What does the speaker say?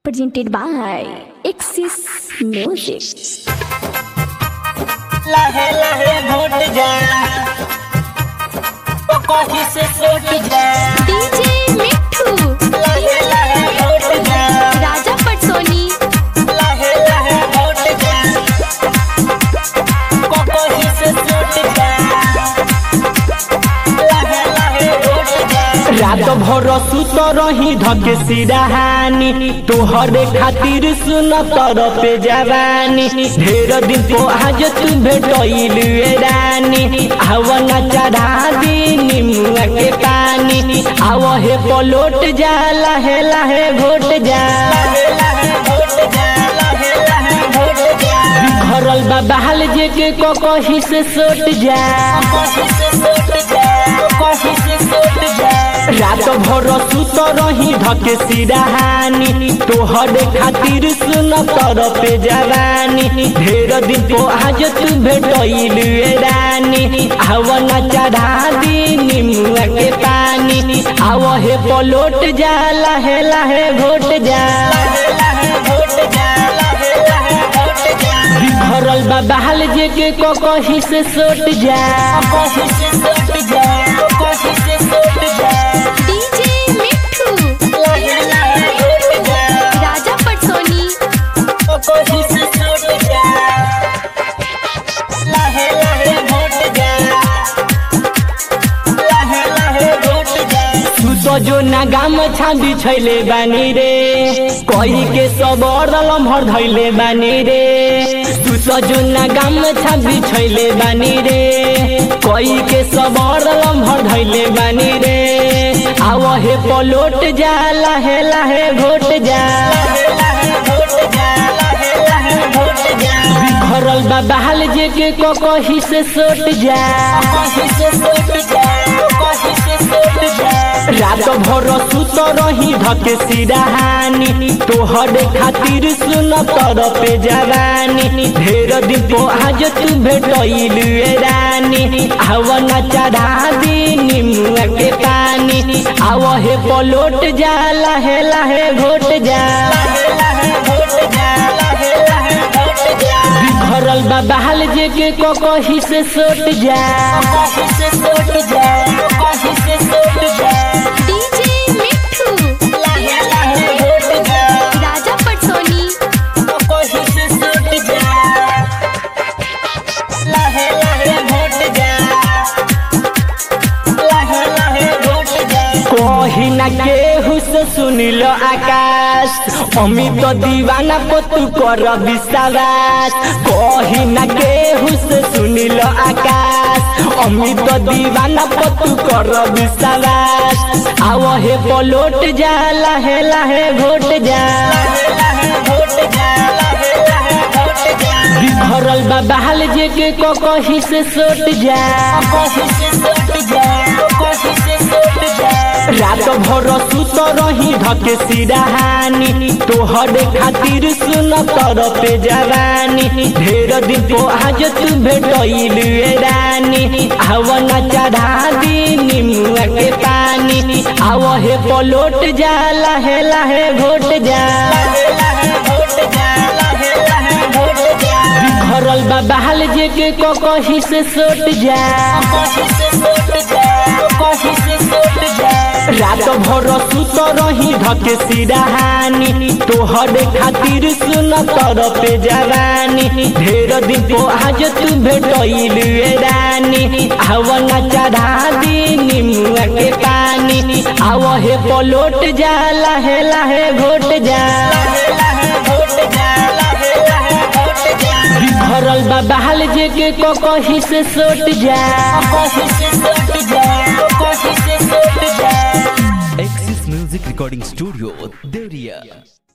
presented by Axis Music. लहे लहे घोट जा ओ कहीं से सोट जा DJ मिट्ठू लहे लहे घोट जा राजा पटसोनी लहे लहे घोट जा ओ कहीं से सोट जा लहे लहे घोट जा रात भर सुत रही धके सिराहानी तोहरे खातिर सुन तर पे जवानी ढेर दिन तो आज तू भेटैल रानी आव न चढ़ा दी निमुआ के पानी आव हे पलोट जा लहे लहे घोट जा लहे लहे घोट जा लहे लहे घोट जा बिखरल बा बहाल जे के को कही से सोट जा कहीं से सोट जा कहीं से सोट जा रात भर सुत रही धके सिराहानी तोहरे खातिर सुन तर पे जवानी ढेर दिन तो आज तू भेटैल रानी आव न चढ़ा दी निमुआ के पानी आव हे पलोट जा लहे लहे घोट जा लहे लहे घोट जा लहे लहे घोट जा बिखरल बा बहाल जे के को कही से सोट जा कहीं से सोट जा कहीं से सोट जा DJ मिट्ठू लहे लहे घोट जा राजा पटसोनी कहीं से सोट जा लहे लहे घोट जा लहे लहे घोट जा तू तो जो ना गाम छाबी छैले बानी रे कही के सब लम्हर धैले बानी रे तू तो जो ना गाम छाबी छैले बानी रे कही के सब लम्हर धैले बानी रे आव हे पलोट जा लहे लहे घोट जा लहे लहे घोट जा लहे लहे घोट जा बिखरल बा बहाल जे के को कही से सोट जा कहीं से सोट जा कहीं से सोट जा रात भर सुत रही धके सिराहानी तोहरे खातिर सुन तर पे जवानी ढेर दिन तो आज तू भेटैल रानी आव न चढ़ा दी निमुआ के पानी आव हे पलोट जा लहे लहे घोट जा लहे लहे घोट जा लहे लहे घोट जा बिखरल बा बहाल जे के को कही से सोट जा कहीं से सोट जा कहीं से सोट जा DJ मिट्ठू लहे लहे घोट जा राजा पटसोनी कहीं से सोट जा लहे लहे घोट जा लहे लहे घोट जा कही न केहू से सुनिल आकाश अमित दीवाना पतु कर विश्वास कही न केहू से सुनिल आकाश अमित दीवाना पतु कर विश्वास आव हे पलोट जा लहे लहे घोट जा लहे लहे घोट जा लहे लहे घोट जा बिखरल बा बहाल जे के को कही से सोट जा कहीं से सोट जा कहीं से सोट जा रात भर सुत रही धके सिराहानी तोहरे खातिर सुन तर पे जवानी ढेर दिन तो आज तू भेटैल रानी आव न चढ़ा दी निमुआ के पानी आव हे पलोट जा लहे लहे घोट जा लहे लहे घोट जा लहे लहे घोट जा बिखरल बा बहाल जे के को कही से सोट जा कहीं से सोट जा कहीं से सोट जा रात भर सुत रही धके सिराहानी तोहरे खातिर सुन तर पे जवानी ढेर दिन तो आज तू भेटैल रानी आव न चढ़ा दी निमुआ के पानी आव हे पलोट जा लहे लहे घोट जा लहे लहे घोट जा लहे लहे घोट जा बिखरल बा बहाल जे के को कही से सोट जा कहीं से सोट जा कहीं से सोट जा Axis Music Recording Studio, Deria.